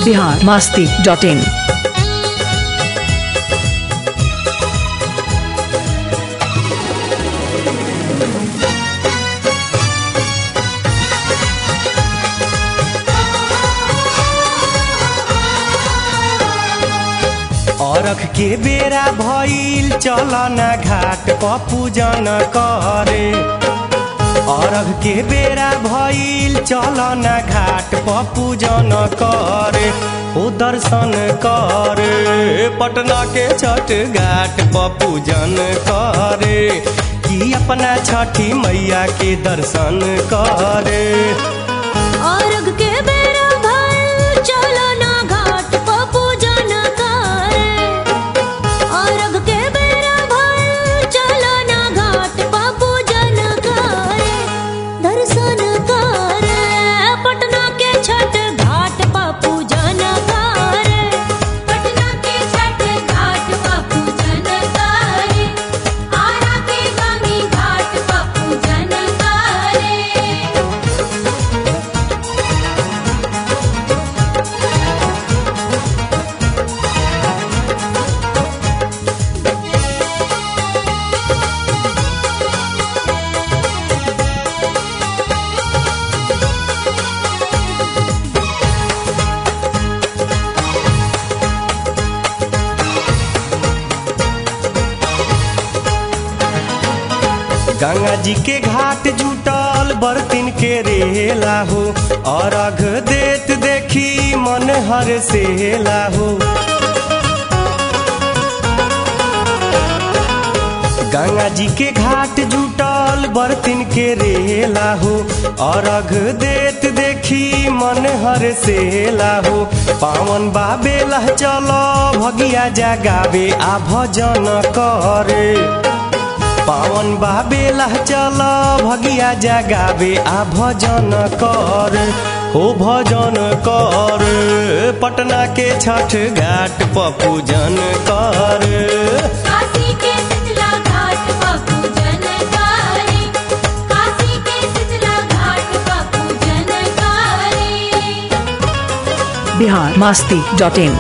Bihar Masti dot in अरख के बेरा भइल चलन घाट प पूजन करे अरघ के बेरा भइल चलन घाट प पूजन करे ओ दर्शन करे पटना के छठ घाट प पूजन करे कि अपना छठी मैया के दर्शन करे अर्घ के बेरा भइल चलो ना घाट प पूजन करे अर्घ के बेरा भइल चलो ना घाट प पूजन करे दर्शन करे पटना के छठ घाट प पूजन करे पटना के छठ घाट प पूजन करे आरा के गामी घाट प पूजन करे गंगा जी के घाट जुटल बर्तिन के रेला हो अर्घ देत देखी मन हर सेला हो गंगा जी के घाट जुटल बर्तिन के रेला हो अर्घ देत देखी मन हर सेला हो पावन बाबे लह चलो भगिया जगावे आ भजन करे पावन बाबेला चल भगिया जगावे आ भजन कर हो भजन कर पटना के छठ घाट प पूजन कर काशी के शीतला घाट पर पूजन करे काशी के शीतला घाट पर पूजन करे बिहार मास्ती डॉट इन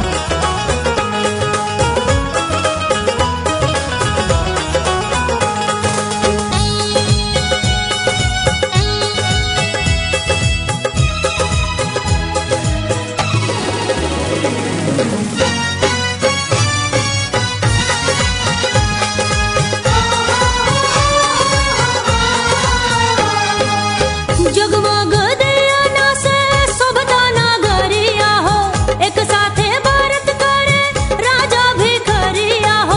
जगमग दियाना से शोभता नगरिया हो एक साथे भारत करे राजा भिखरिया हो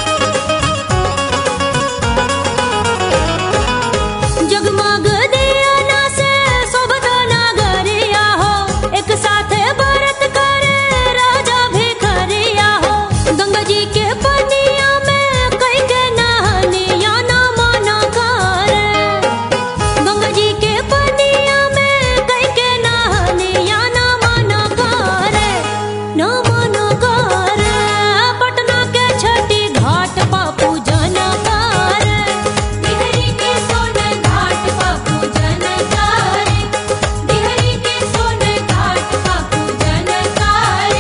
जगमग दियाना से शोभता नगरिया हो एक साथे भारत करे राजा भिखरिया हो गंगा जी के पनिया में कई के नहनिया ना मना करे गंगा जी के पनिया में कई के नहनिया ना मना करे ना मना करे पटना के छठी घाट पा पूजन करे बिहरी के सोन घाट पा पूजन करे बिहरी के सोन घाट पा पूजन करे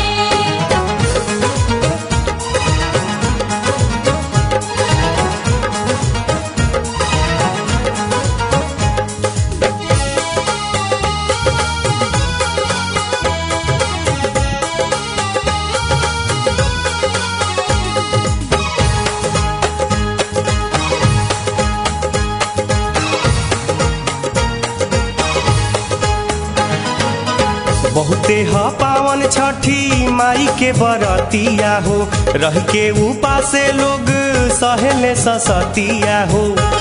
बहुते ह पावन छठी माई के बरतिया हो रह के उपासे लोग सहेले ससतिया हो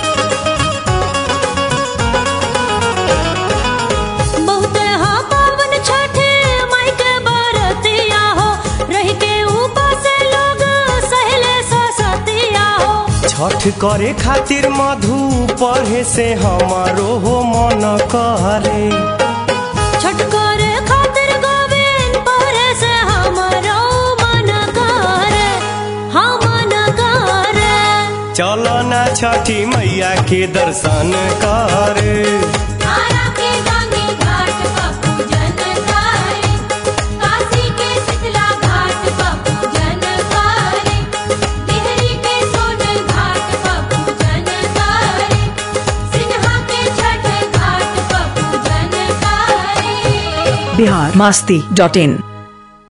बहुत हा पावन छठे माई के बरतिया हो रह के ऊपर से लोग सहले ससतिया हो छठ करे खातिर मधु पढ़े से हमारो हो मन करे छठ करे खातिर गोविंद परे से हमारो मन करे हाँ मन करे चलो ना छठी मैया के दर्शन करे आरा के गांगी घाट का पूजन करे काशी बिहार मास्ती डॉट इन